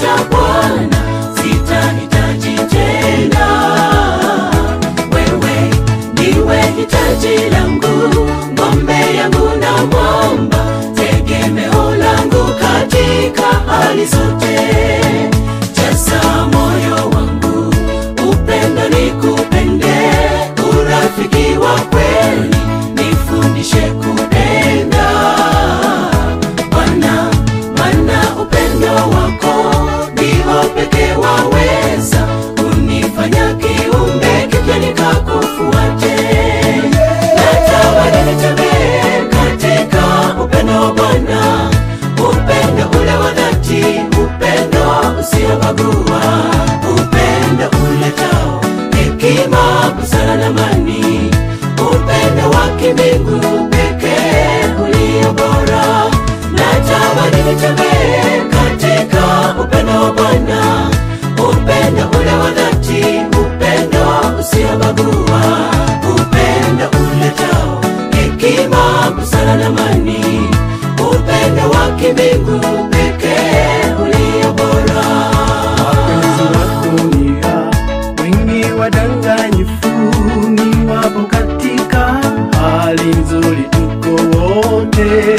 nimekupata Bwana, sitahitaji tena. Wewe ndiwe hitaji langu, ngombe yangu na mwamba, tegemeo langu katika hali zote. Jaza moyo wangu upendo, nikupende, urafiki wa kweli, nifundishe kupenda Bwana, maana upendo wako ndio pekee waweza kunifanya kiumbe kipya nikakufuate. Natamani nitembee katika upendo wa Bwana, upendo ule wa dhati, upendo usiobagua, upendo uletao hekima, busara na amani, upendo wa kimbingu pekee ulio bora. Natamani nitembee katika upendo wa Bwana, upendo ule wa dhati, upendo usiobagua, upendo uletao hekima, busara na amani, upendo wa kimbingu pekee ulio bora. Wapenzi wa dunia wengi wadanganyifu, ni wapo katika hali nzuri, tuko wote,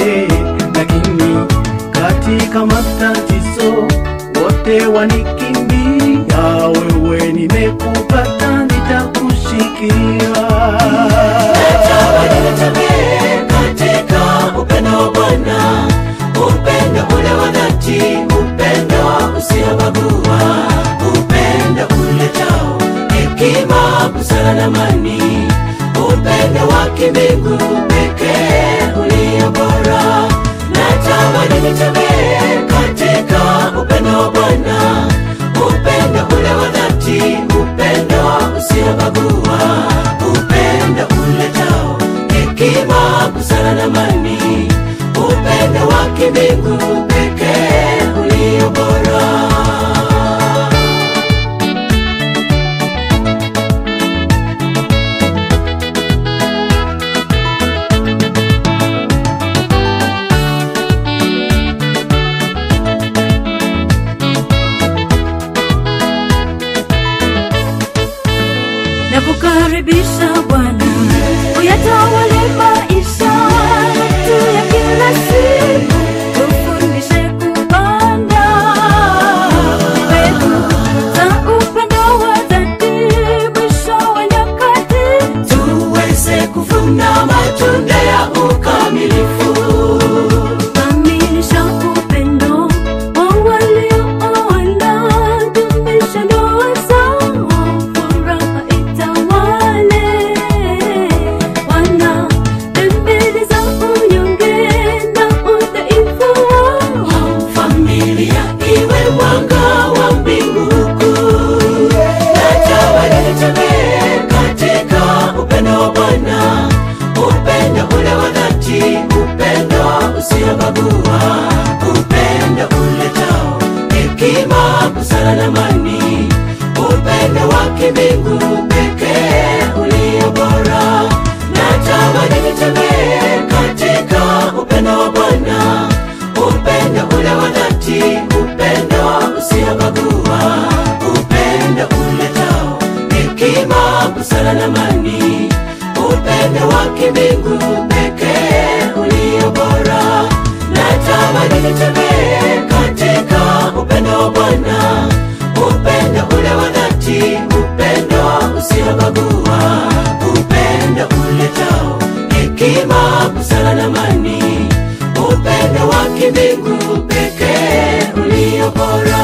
lakini katika matatizo wote wanikimbia. Wewe nimekupata, nitakushikilia. Natamani nitembee katika upendo wa Bwana, upendo ule wa dhati, upendo usiobagua, upendo uletao hekima, busara na amani, upendo wa kimbingu pekee ulio bora. Natamani nitembee katika upendo wa Bwana, upendo ule wa dhati, upendo usiobagua, upendo uletao hekima, busara na amani, upendo wa kimbingu pekee ulio bora. Nakukaribisha Bwana, uyatawale maisha yetu ya kila siku, tufundishe kupanda mbegu za upendo wa dhati, mwisho wa nyakati tuweze kuvuna matunda ya ukamilifu. kamilisha upendo wa waliooana, dumisha ndoa zao, furaha itawale. Wana dembele za unyonge na udhaifu wao Familia iwe mwanga wa mbingu kuu. Natamani nitembee katika upendo wa Bwana, upendo ule wa dhati, upendo usiobagua, upendo uletao hekima, busara na amani, upendo wa kimbingu pekee ulio bora. Natamani nitembee katika upendo wa Bwana, upendo ule wa dhati, upendo usiobagua, upendo uletao hekima, busara na amani, upendo wa kimbingu pekee ulio bora. Natamani nitembee katika upendo wa Bwana, upendo ule wa dhati, upendo usiobagua, upendo uletao hekima, busara na amani, upendo wa kimbingu pekee ulio bora.